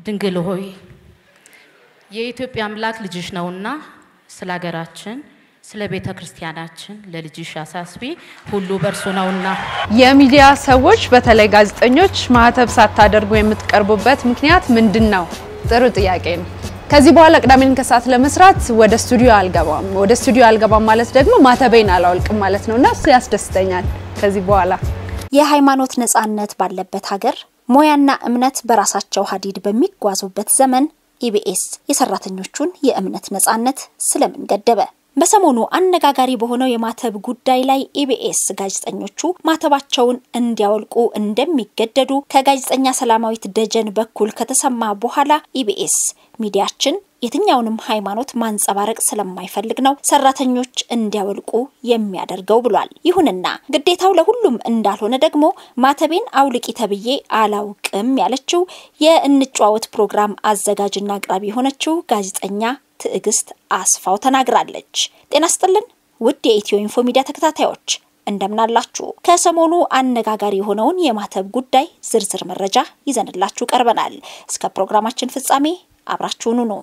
ድንግል ሆይ የኢትዮጵያ አምላክ ልጅሽ ነውና ስለ ሀገራችን ስለ ቤተ ክርስቲያናችን ለልጅሽ አሳስቢ፣ ሁሉ በእርሱ ነውና። የሚዲያ ሰዎች በተለይ ጋዜጠኞች ማህተብ ሳታደርጉ የምትቀርቡበት ምክንያት ምንድን ነው? ጥሩ ጥያቄ ነው። ከዚህ በኋላ ቅዳሜን ከሰዓት ለመስራት ወደ ስቱዲዮ አልገባም። ወደ ስቱዲዮ አልገባም ማለት ደግሞ ማተቤን አላወልቅም ማለት ነው እና እሱ ያስደስተኛል። ከዚህ በኋላ የሃይማኖት ነጻነት ባለበት ሀገር ሙያና እምነት በራሳቸው ሀዲድ በሚጓዙበት ዘመን ኢቢኤስ የሰራተኞቹን የእምነት ነጻነት ስለምን ገደበ? በሰሞኑ አነጋጋሪ በሆነው የማተብ ጉዳይ ላይ ኢቢኤስ ጋዜጠኞቹ ማተባቸውን እንዲያወልቁ እንደሚገደዱ ከጋዜጠኛ ሰላማዊት ደጀን በኩል ከተሰማ በኋላ ኢቢኤስ ሚዲያችን የትኛውንም ሃይማኖት ማንጸባረቅ ስለማይፈልግ ነው ሰራተኞች እንዲያወልቁ የሚያደርገው ብሏል። ይሁንና ግዴታው ለሁሉም እንዳልሆነ ደግሞ ማተቤን አውልቂ ተብዬ አላውቅም ያለችው የእንጨዋወት ፕሮግራም አዘጋጅና አቅራቢ የሆነችው ጋዜጠኛ ትዕግስት አስፋው ተናግራለች። ጤና ስጥልን ውድ የኢትዮ ኢንፎ ሚዲያ ተከታታዮች እንደምናላችሁ። ከሰሞኑ አነጋጋሪ የሆነውን የማተብ ጉዳይ ዝርዝር መረጃ ይዘንላችሁ ቀርበናል። እስከ ፕሮግራማችን ፍጻሜ አብራችሁኑ ነው።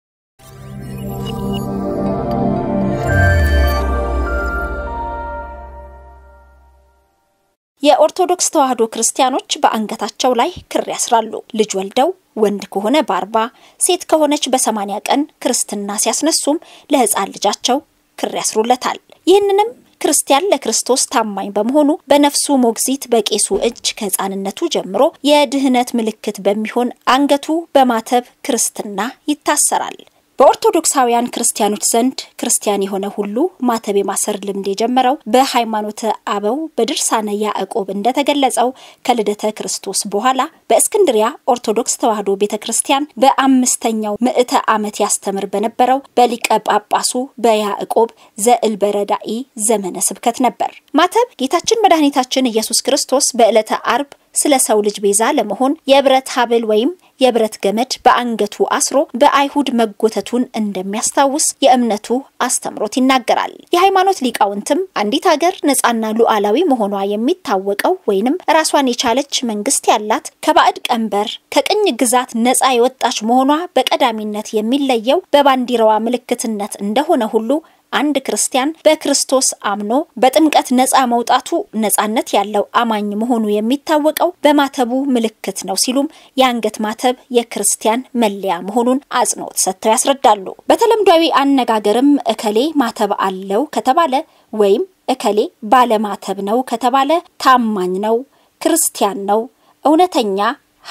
የኦርቶዶክስ ተዋሕዶ ክርስቲያኖች በአንገታቸው ላይ ክር ያስራሉ። ልጅ ወልደው ወንድ ከሆነ በአርባ ሴት ከሆነች በሰማኒያ ቀን ክርስትና ሲያስነሱም ለሕፃን ልጃቸው ክር ያስሩለታል። ይህንንም ክርስቲያን ለክርስቶስ ታማኝ በመሆኑ በነፍሱ ሞግዚት በቄሱ እጅ ከሕፃንነቱ ጀምሮ የድህነት ምልክት በሚሆን አንገቱ በማተብ ክርስትና ይታሰራል። በኦርቶዶክሳውያን ክርስቲያኖች ዘንድ ክርስቲያን የሆነ ሁሉ ማተብ የማሰር ልምድ የጀመረው በሃይማኖተ አበው በድርሳነ ያዕቆብ እንደተገለጸው ከልደተ ክርስቶስ በኋላ በእስክንድሪያ ኦርቶዶክስ ተዋሕዶ ቤተ ክርስቲያን በአምስተኛው ምዕተ ዓመት ያስተምር በነበረው በሊቀ ጳጳሱ በያዕቆብ ዘእልበረዳኢ ዘመነ ስብከት ነበር። ማተብ ጌታችን መድኃኒታችን ኢየሱስ ክርስቶስ በዕለተ አርብ ስለ ሰው ልጅ ቤዛ ለመሆን የብረት ሀብል ወይም የብረት ገመድ በአንገቱ አስሮ በአይሁድ መጎተቱን እንደሚያስታውስ የእምነቱ አስተምሮት ይናገራል። የሃይማኖት ሊቃውንትም አንዲት ሀገር ነጻና ሉዓላዊ መሆኗ የሚታወቀው ወይንም ራሷን የቻለች መንግስት ያላት ከባዕድ ቀንበር ከቅኝ ግዛት ነጻ የወጣች መሆኗ በቀዳሚነት የሚለየው በባንዲራዋ ምልክትነት እንደሆነ ሁሉ አንድ ክርስቲያን በክርስቶስ አምኖ በጥምቀት ነጻ መውጣቱ ነጻነት ያለው አማኝ መሆኑ የሚታወቀው በማተቡ ምልክት ነው ሲሉም የአንገት ማተብ የክርስቲያን መለያ መሆኑን አጽንኦት ሰጥተው ያስረዳሉ። በተለምዷዊ አነጋገርም እከሌ ማተብ አለው ከተባለ ወይም እከሌ ባለማተብ ነው ከተባለ ታማኝ ነው፣ ክርስቲያን ነው፣ እውነተኛ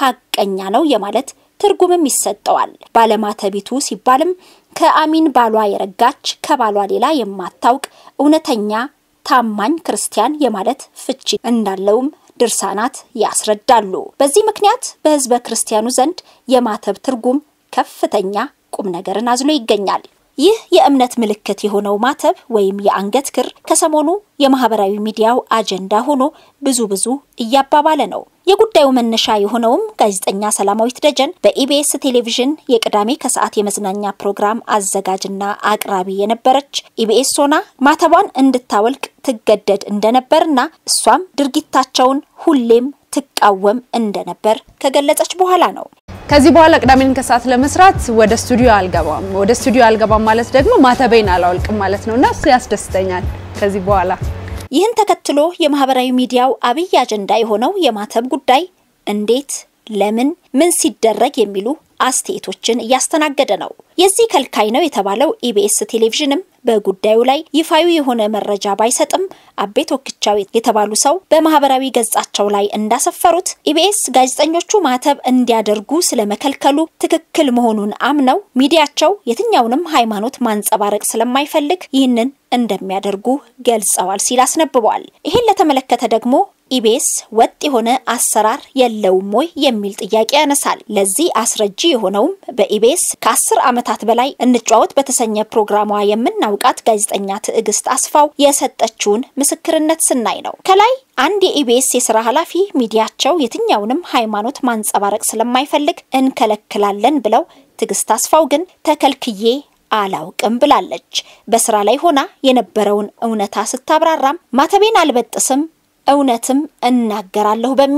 ሀቀኛ ነው የማለት ትርጉምም ይሰጠዋል። ባለማተቢቱ ሲባልም ከአሚን ባሏ የረጋች ከባሏ ሌላ የማታውቅ እውነተኛ ታማኝ ክርስቲያን የማለት ፍቺ እንዳለውም ድርሳናት ያስረዳሉ። በዚህ ምክንያት በሕዝበ ክርስቲያኑ ዘንድ የማተብ ትርጉም ከፍተኛ ቁም ነገርን አዝሎ ይገኛል። ይህ የእምነት ምልክት የሆነው ማተብ ወይም የአንገት ክር ከሰሞኑ የማህበራዊ ሚዲያው አጀንዳ ሆኖ ብዙ ብዙ እያባባለ ነው። የጉዳዩ መነሻ የሆነውም ጋዜጠኛ ሰላማዊት ደጀን በኢቢኤስ ቴሌቪዥን የቅዳሜ ከሰዓት የመዝናኛ ፕሮግራም አዘጋጅና አቅራቢ የነበረች ኢቢኤስ ሆና ማተቧን እንድታወልቅ ትገደድ እንደነበርና እሷም ድርጊታቸውን ሁሌም ትቃወም እንደነበር ከገለጸች በኋላ ነው። ከዚህ በኋላ ቅዳሜን ከሰዓት ለመስራት ወደ ስቱዲዮ አልገባም። ወደ ስቱዲዮ አልገባም ማለት ደግሞ ማተቤን አላወልቅም ማለት ነው እና እሱ ያስደስተኛል ከዚህ በኋላ ይህን ተከትሎ የማህበራዊ ሚዲያው አብይ አጀንዳ የሆነው የማተብ ጉዳይ እንዴት፣ ለምን፣ ምን ሲደረግ የሚሉ አስተያየቶችን እያስተናገደ ነው። የዚህ ከልካይ ነው የተባለው ኢቢኤስ ቴሌቪዥንም በጉዳዩ ላይ ይፋዊ የሆነ መረጃ ባይሰጥም አቤ ቶክቻው የተባሉ ሰው በማህበራዊ ገጻቸው ላይ እንዳሰፈሩት ኢቢኤስ ጋዜጠኞቹ ማተብ እንዲያደርጉ ስለመከልከሉ ትክክል መሆኑን አምነው ሚዲያቸው የትኛውንም ሃይማኖት ማንጸባረቅ ስለማይፈልግ ይህንን እንደሚያደርጉ ገልጸዋል ሲል አስነብቧል። ይህን ለተመለከተ ደግሞ ኢቢኤስ ወጥ የሆነ አሰራር የለውም ወይ የሚል ጥያቄ ያነሳል። ለዚህ አስረጂ የሆነውም በኢቢኤስ ከአስር ዓመታት በላይ እንጫወት በተሰኘ ፕሮግራሟ የምናውቃት ጋዜጠኛ ትዕግስት አስፋው የሰጠችውን ምስክርነት ስናይ ነው። ከላይ አንድ የኢቢኤስ የስራ ኃላፊ ሚዲያቸው የትኛውንም ሃይማኖት ማንጸባረቅ ስለማይፈልግ እንከለክላለን ብለው ትዕግስት አስፋው ግን ተከልክዬ አላውቅም ብላለች። በስራ ላይ ሆና የነበረውን እውነታ ስታብራራም ማተቤን አልበጥስም እውነትም እናገራለሁ በሚል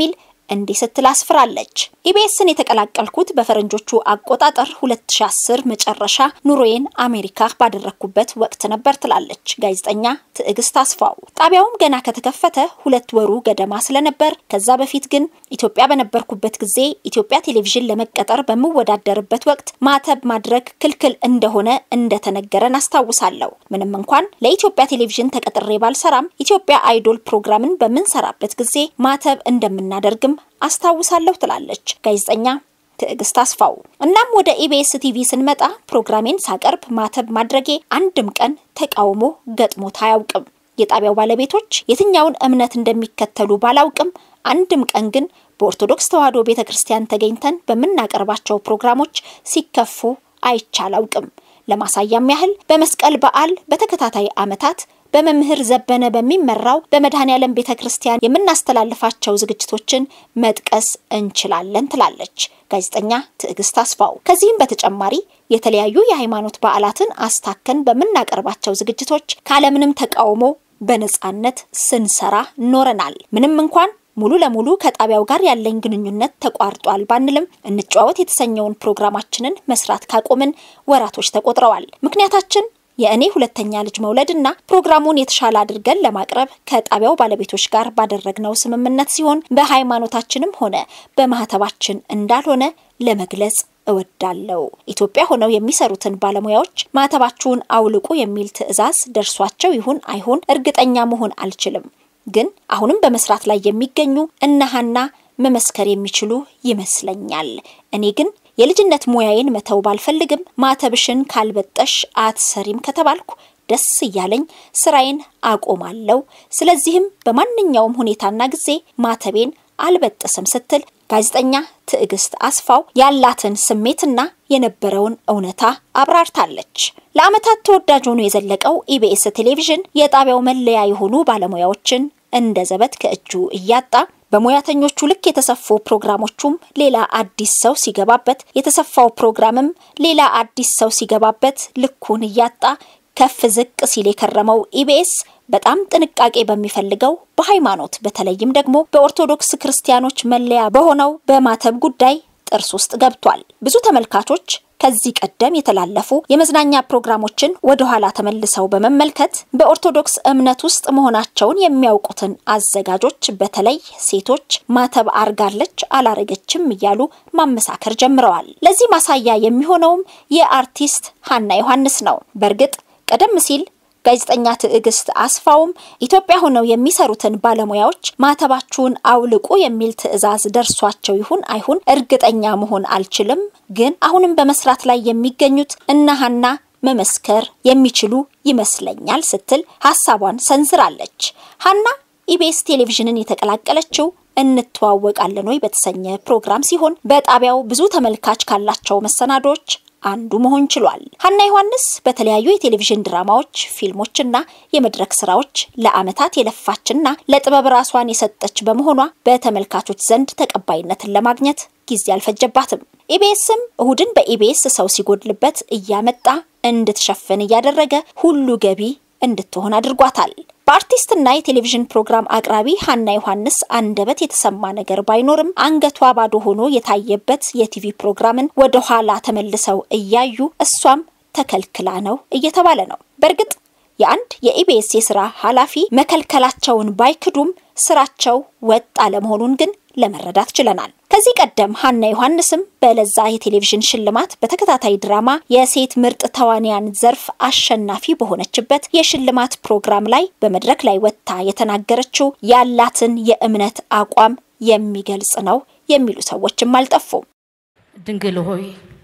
እንዲህ ስትል አስፍራለች። ኢቢኤስን የተቀላቀልኩት በፈረንጆቹ አቆጣጠር 2010 መጨረሻ ኑሮዬን አሜሪካ ባደረግኩበት ወቅት ነበር ትላለች ጋዜጠኛ ትዕግስት አስፋው። ጣቢያውም ገና ከተከፈተ ሁለት ወሩ ገደማ ስለነበር ከዛ በፊት ግን ኢትዮጵያ በነበርኩበት ጊዜ ኢትዮጵያ ቴሌቪዥን ለመቀጠር በምወዳደርበት ወቅት ማተብ ማድረግ ክልክል እንደሆነ እንደተነገረን አስታውሳለሁ። ምንም እንኳን ለኢትዮጵያ ቴሌቪዥን ተቀጥሬ ባልሰራም ኢትዮጵያ አይዶል ፕሮግራምን በምንሰራበት ጊዜ ማተብ እንደምናደርግም አስታውሳለሁ ትላለች ጋዜጠኛ ትዕግስት አስፋው። እናም ወደ ኢቢኤስ ቲቪ ስንመጣ ፕሮግራሜን ሳቀርብ ማተብ ማድረጌ አንድም ቀን ተቃውሞ ገጥሞት አያውቅም። የጣቢያው ባለቤቶች የትኛውን እምነት እንደሚከተሉ ባላውቅም አንድም ቀን ግን በኦርቶዶክስ ተዋሕዶ ቤተ ክርስቲያን ተገኝተን በምናቀርባቸው ፕሮግራሞች ሲከፉ አይቻላውቅም። ለማሳያም ያህል በመስቀል በዓል በተከታታይ ዓመታት በመምህር ዘበነ በሚመራው በመድኃኔ ዓለም ቤተ ክርስቲያን የምናስተላልፋቸው ዝግጅቶችን መጥቀስ እንችላለን ትላለች ጋዜጠኛ ትዕግስት አስፋው። ከዚህም በተጨማሪ የተለያዩ የሃይማኖት በዓላትን አስታከን በምናቀርባቸው ዝግጅቶች ካለምንም ተቃውሞ በነጻነት ስንሰራ ኖረናል። ምንም እንኳን ሙሉ ለሙሉ ከጣቢያው ጋር ያለኝ ግንኙነት ተቋርጧል ባንልም እንጨዋወት የተሰኘውን ፕሮግራማችንን መስራት ካቆምን ወራቶች ተቆጥረዋል። ምክንያታችን የእኔ ሁለተኛ ልጅ መውለድና ፕሮግራሙን የተሻለ አድርገን ለማቅረብ ከጣቢያው ባለቤቶች ጋር ባደረግነው ስምምነት ሲሆን በሃይማኖታችንም ሆነ በማህተባችን እንዳልሆነ ለመግለጽ እወዳለሁ። ኢትዮጵያ ሆነው የሚሰሩትን ባለሙያዎች ማህተባችሁን አውልቁ የሚል ትዕዛዝ ደርሷቸው ይሁን አይሁን እርግጠኛ መሆን አልችልም። ግን አሁንም በመስራት ላይ የሚገኙ እነሃና መመስከር የሚችሉ ይመስለኛል። እኔ ግን የልጅነት ሙያዬን መተው ባልፈልግም ማተብሽን ካልበጠሽ አትሰሪም ከተባልኩ ደስ እያለኝ ስራዬን አቆማለሁ። ስለዚህም በማንኛውም ሁኔታና ጊዜ ማተቤን አልበጥስም ስትል ጋዜጠኛ ትዕግስት አስፋው ያላትን ስሜትና የነበረውን እውነታ አብራርታለች። ለዓመታት ተወዳጅ ሆኖ የዘለቀው ኢቢኤስ ቴሌቪዥን የጣቢያው መለያ የሆኑ ባለሙያዎችን እንደ ዘበት ከእጁ እያጣ በሙያተኞቹ ልክ የተሰፉ ፕሮግራሞቹም ሌላ አዲስ ሰው ሲገባበት የተሰፋው ፕሮግራምም ሌላ አዲስ ሰው ሲገባበት ልኩን እያጣ ከፍ ዝቅ ሲል የከረመው ኢቢኤስ በጣም ጥንቃቄ በሚፈልገው በሃይማኖት በተለይም ደግሞ በኦርቶዶክስ ክርስቲያኖች መለያ በሆነው በማተብ ጉዳይ ጥርስ ውስጥ ገብቷል። ብዙ ተመልካቾች ከዚህ ቀደም የተላለፉ የመዝናኛ ፕሮግራሞችን ወደ ኋላ ተመልሰው በመመልከት በኦርቶዶክስ እምነት ውስጥ መሆናቸውን የሚያውቁትን አዘጋጆች በተለይ ሴቶች ማተብ አርጋለች አላረገችም እያሉ ማመሳከር ጀምረዋል። ለዚህ ማሳያ የሚሆነውም የአርቲስት ሀና ዮሐንስ ነው። በእርግጥ ቀደም ሲል ጋዜጠኛ ትዕግስት አስፋውም ኢትዮጵያ ሆነው የሚሰሩትን ባለሙያዎች ማተባችሁን አውልቁ የሚል ትዕዛዝ ደርሷቸው ይሁን አይሁን እርግጠኛ መሆን አልችልም፣ ግን አሁንም በመስራት ላይ የሚገኙት እነ ሀና መመስከር የሚችሉ ይመስለኛል ስትል ሀሳቧን ሰንዝራለች። ሀና ኢቢኤስ ቴሌቪዥንን የተቀላቀለችው እንተዋወቃለን ወይ በተሰኘ ፕሮግራም ሲሆን በጣቢያው ብዙ ተመልካች ካላቸው መሰናዶች አንዱ መሆን ችሏል። ሀና ዮሐንስ በተለያዩ የቴሌቪዥን ድራማዎች፣ ፊልሞችና የመድረክ ስራዎች ለዓመታት የለፋችና ለጥበብ ራሷን የሰጠች በመሆኗ በተመልካቾች ዘንድ ተቀባይነትን ለማግኘት ጊዜ አልፈጀባትም። ኢቢኤስም እሁድን በኢቢኤስ ሰው ሲጎድልበት እያመጣ እንድትሸፍን እያደረገ ሁሉ ገቢ እንድትሆን አድርጓታል። በአርቲስትና የቴሌቪዥን ፕሮግራም አቅራቢ ሀና ዮሐንስ አንደበት የተሰማ ነገር ባይኖርም አንገቷ ባዶ ሆኖ የታየበት የቲቪ ፕሮግራምን ወደ ኋላ ተመልሰው እያዩ እሷም ተከልክላ ነው እየተባለ ነው። በእርግጥ የአንድ የኢቢኤስ የስራ ኃላፊ መከልከላቸውን ባይክዱም ስራቸው ወጥ አለመሆኑን ግን ለመረዳት ችለናል። ከዚህ ቀደም ሀና ዮሐንስም በለዛ የቴሌቪዥን ሽልማት በተከታታይ ድራማ የሴት ምርጥ ተዋንያን ዘርፍ አሸናፊ በሆነችበት የሽልማት ፕሮግራም ላይ በመድረክ ላይ ወጥታ የተናገረችው ያላትን የእምነት አቋም የሚገልጽ ነው የሚሉ ሰዎችም አልጠፉም። ድንግል ሆይ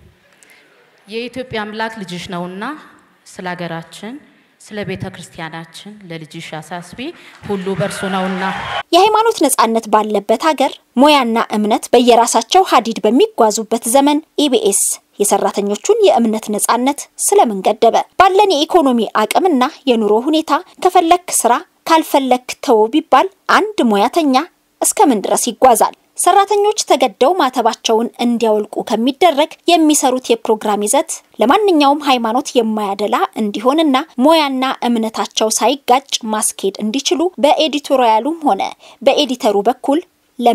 የኢትዮጵያ አምላክ ልጅሽ ነውና ስለ ሀገራችን ስለ ቤተ ክርስቲያናችን ለልጅሽ አሳስቢ፣ ሁሉ በእርሱ ነውና። የሃይማኖት ነጻነት ባለበት ሀገር ሙያና እምነት በየራሳቸው ሀዲድ በሚጓዙበት ዘመን ኢቢኤስ የሰራተኞቹን የእምነት ነጻነት ስለምን ገደበ? ባለን የኢኮኖሚ አቅምና የኑሮ ሁኔታ ከፈለክ ስራ ካልፈለክ ተው ቢባል አንድ ሙያተኛ እስከምን ድረስ ይጓዛል? ሰራተኞች ተገደው ማተባቸውን እንዲያወልቁ ከሚደረግ የሚሰሩት የፕሮግራም ይዘት ለማንኛውም ሃይማኖት የማያደላ እንዲሆንና ሙያና እምነታቸው ሳይጋጭ ማስኬድ እንዲችሉ በኤዲቶሪያሉም ሆነ በኤዲተሩ በኩል ለምን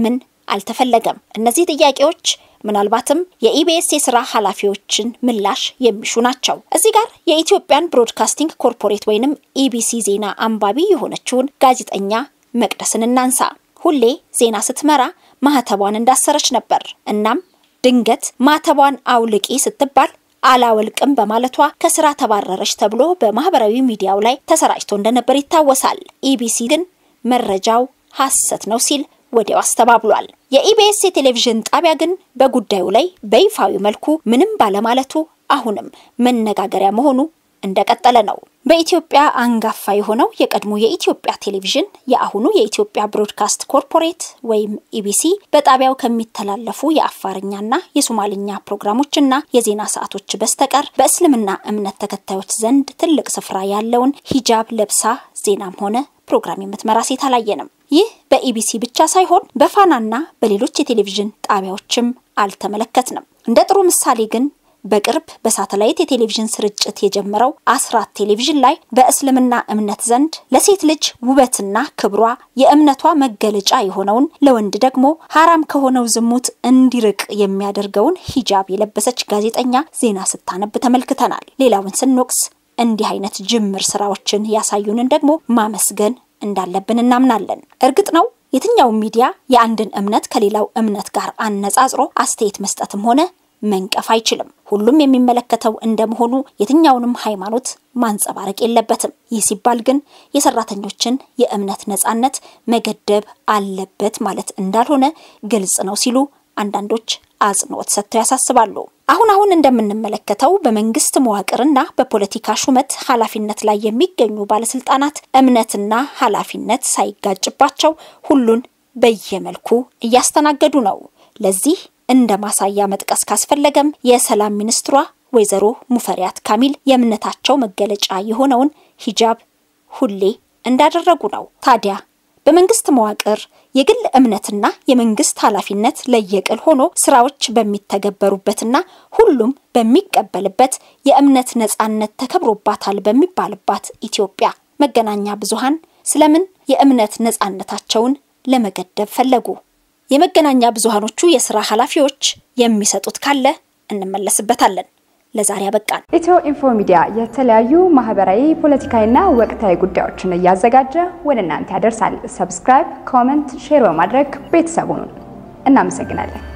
አልተፈለገም። እነዚህ ጥያቄዎች ምናልባትም የኢቢኤስ የስራ ኃላፊዎችን ምላሽ የሚሹ ናቸው። እዚህ ጋር የኢትዮጵያን ብሮድካስቲንግ ኮርፖሬት ወይንም ኢቢሲ ዜና አንባቢ የሆነችውን ጋዜጠኛ መቅደስን እናንሳ። ሁሌ ዜና ስትመራ ማህተቧን እንዳሰረች ነበር። እናም ድንገት ማህተቧን አውልቂ ስትባል አላወልቅም በማለቷ ከስራ ተባረረች ተብሎ በማህበራዊ ሚዲያው ላይ ተሰራጭቶ እንደነበር ይታወሳል። ኢቢሲ ግን መረጃው ሐሰት ነው ሲል ወዲያው አስተባብሏል። የኢቢኤስ የቴሌቪዥን ጣቢያ ግን በጉዳዩ ላይ በይፋዊ መልኩ ምንም ባለማለቱ አሁንም መነጋገሪያ መሆኑ እንደቀጠለ ነው። በኢትዮጵያ አንጋፋ የሆነው የቀድሞ የኢትዮጵያ ቴሌቪዥን የአሁኑ የኢትዮጵያ ብሮድካስት ኮርፖሬት ወይም ኢቢሲ በጣቢያው ከሚተላለፉ የአፋርኛና የሶማልኛ ፕሮግራሞችና የዜና ሰዓቶች በስተቀር በእስልምና እምነት ተከታዮች ዘንድ ትልቅ ስፍራ ያለውን ሂጃብ ለብሳ ዜናም ሆነ ፕሮግራም የምትመራ ሴት አላየንም። ይህ በኢቢሲ ብቻ ሳይሆን በፋናና በሌሎች የቴሌቪዥን ጣቢያዎችም አልተመለከትንም። እንደ ጥሩ ምሳሌ ግን በቅርብ በሳተላይት የቴሌቪዥን ስርጭት የጀመረው አስራት ቴሌቪዥን ላይ በእስልምና እምነት ዘንድ ለሴት ልጅ ውበትና ክብሯ የእምነቷ መገለጫ የሆነውን ለወንድ ደግሞ ሀራም ከሆነው ዝሙት እንዲርቅ የሚያደርገውን ሂጃብ የለበሰች ጋዜጠኛ ዜና ስታነብ ተመልክተናል። ሌላውን ስንወቅስ እንዲህ አይነት ጅምር ስራዎችን ያሳዩንን ደግሞ ማመስገን እንዳለብን እናምናለን። እርግጥ ነው የትኛውም ሚዲያ የአንድን እምነት ከሌላው እምነት ጋር አነጻጽሮ አስተያየት መስጠትም ሆነ መንቀፍ አይችልም። ሁሉም የሚመለከተው እንደመሆኑ የትኛውንም ሃይማኖት ማንጸባረቅ የለበትም። ይህ ሲባል ግን የሰራተኞችን የእምነት ነጻነት መገደብ አለበት ማለት እንዳልሆነ ግልጽ ነው ሲሉ አንዳንዶች አጽንኦት ሰጥተው ያሳስባሉ። አሁን አሁን እንደምንመለከተው በመንግስት መዋቅርና በፖለቲካ ሹመት ኃላፊነት ላይ የሚገኙ ባለስልጣናት እምነትና ኃላፊነት ሳይጋጭባቸው ሁሉን በየመልኩ እያስተናገዱ ነው። ለዚህ እንደ ማሳያ መጥቀስ ካስፈለገም የሰላም ሚኒስትሯ ወይዘሮ ሙፈሪያት ካሚል የእምነታቸው መገለጫ የሆነውን ሂጃብ ሁሌ እንዳደረጉ ነው። ታዲያ በመንግስት መዋቅር የግል እምነትና የመንግስት ኃላፊነት ለየቅል ሆኖ ስራዎች በሚተገበሩበትና ሁሉም በሚቀበልበት የእምነት ነጻነት ተከብሮባታል በሚባልባት ኢትዮጵያ መገናኛ ብዙሃን ስለምን የእምነት ነጻነታቸውን ለመገደብ ፈለጉ? የመገናኛ ብዙሃኖቹ የስራ ኃላፊዎች የሚሰጡት ካለ እንመለስበታለን። ለዛሬ አበቃን። ኢትዮ ኢንፎ ሚዲያ የተለያዩ ማህበራዊ፣ ፖለቲካዊና ወቅታዊ ጉዳዮችን እያዘጋጀ ወደ እናንተ ያደርሳል። ሰብስክራይብ፣ ኮመንት፣ ሼር በማድረግ ቤተሰቡን እናመሰግናለን።